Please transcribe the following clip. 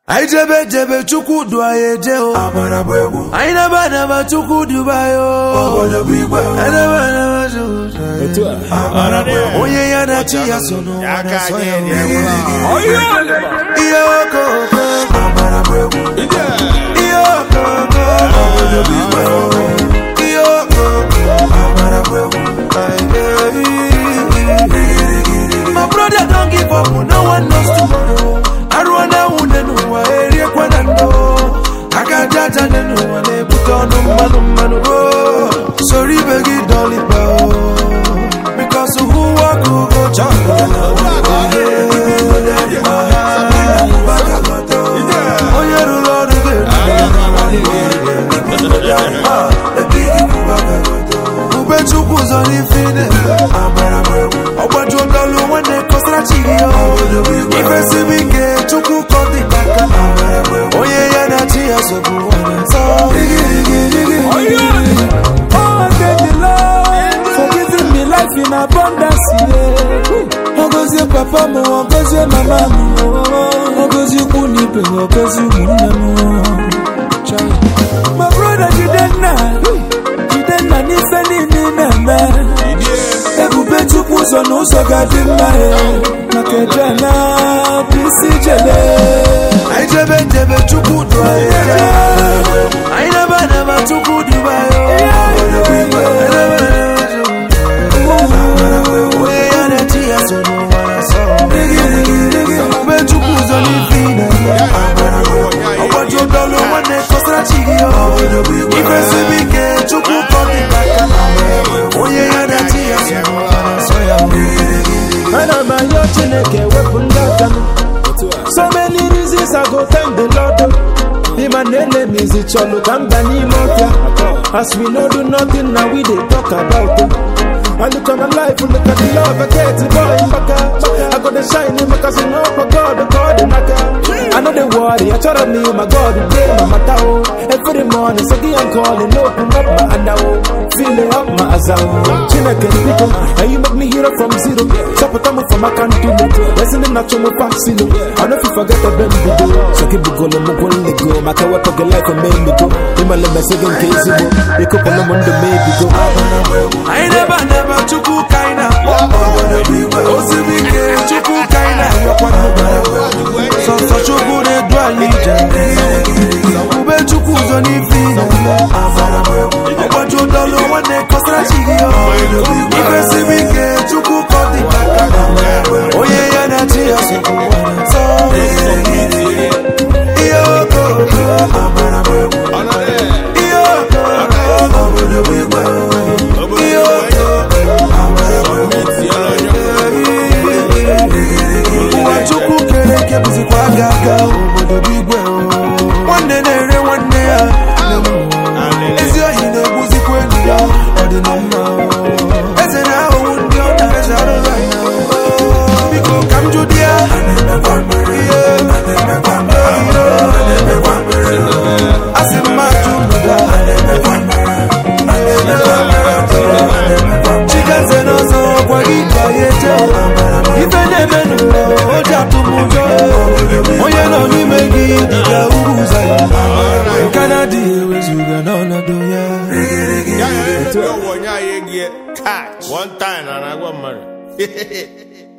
anyị jebe jebe chukwu du anyị eje o Amara bụ egwu anyị naba anaba chukwu duba anyị o obodo bụ igwe Anaba anaba chukwu du anyị. Otu a. Amara bụ egwu onye ya na chi ya so n'ụwa Aka na-asọ ya anyị o. dị ihe okoko Amara bụ egwu ihe okoko obodo bụ igwe ihe okoko Amara bụ egwu My brother don't give up, no one knows tomorrow. Arụọna nwunye n'ụwa eriekwana ndo aka jaja dị n'ụwa na-ebute ọnụ mmanụ mmanụ o soro ibe gị dọlịba o because who walk who go chop onye rụrụ ọrụ ga-eru ube chukwu ụzọ n'ife ị na-eme Amara bụ egwu ọgbaju ọdọlụ nwanne kọsara chi gị o ifesibi ike chukwu kọ dị n'aka onye ya na chi ya sobu nwanne nsọ Oh, thank the Lord for giving me life in abundance. Yeah. Ogozie papa m, ogozie mama m, ogozie ikwu na ibe m, ogozie ụmụnne m. Chai. My brother Jidenna, Jidenna n'ife niile ị na-eme. Ebube Chukwu ụzọ na ụzọ ga-adị mma ya. Maka eje na bụ isi jele. anyị jebe jebe chukwu du anyị eje. anyị naba naba chukwu duba ya o. Anyị naba naba Chukwu. onye ya na chi ya so n'ụwa na-asọ ube chukwu ụzọ n'ife ị na-eme ọgbaju ọdọlụ nwanne kọsara chi gị o ifesibi ike chukwu kọ dị n'aka onye ya na chi ya so n'ụwa na-asọ ya o. ana m ayọ chineke wepụ ndị aka m so many reasons i go thank the lord ịma na enemies chọlụ ka mba n'ime ọbịa as we no do nothing na we dey talk about it. I look at my life, look at the love I get, boy, baka. I got the shine in my cousin, oh my God, God, naka. I know they worry, I try to me, my God, day, my matao. Every morning, so I'm calling, open up my andao. Feeling up my azao. Chineke people, and you make me hero from zero. Support me from my country, listening not to my past, I know if you forget the baby go. So keep it going, I'm going to go. My car, what get like a man, me go. In my lemon, second case, you go. on the Monday, maybe go. anyị naba naba chukwu ka anyị na-akpọ osibi ike chukwu ka anyị na-ayọkwa sọsọ chukwu na-edu anyị ije ube chukwu ụzọ n'ife ị na-eme ọgbaju ụdọlụ nwanne kọsara chi gị o ifesibi ike chukwu kọ dị n'aka onye ya na chi ya so n'ụwa nsọ ihe okoko ihe okoko ihe ụwa chukwu kere eke bụzikwa aga aga obodo bụ igwe o. nwanne na-ere nwanne ya ezi ohi na-egbuzikwa enyi ya ọ dị na mma o. eze na-ahụhụ ndị ọ na-eji arụghị anya o. biko ka m jụ di ya ihe a sị m ajụ ndụda chikaze n'ọzọ gwa gị ka ya eje ife na-eme n'ụwa o ji atụ m ụjọ onye nọ n'ime gị dịka uru ụzọ ya nke na-adịghị ewezuga n'ọnọdụ ya Ya ya ya onye anyị egie catch one time na na-agwa mmadụ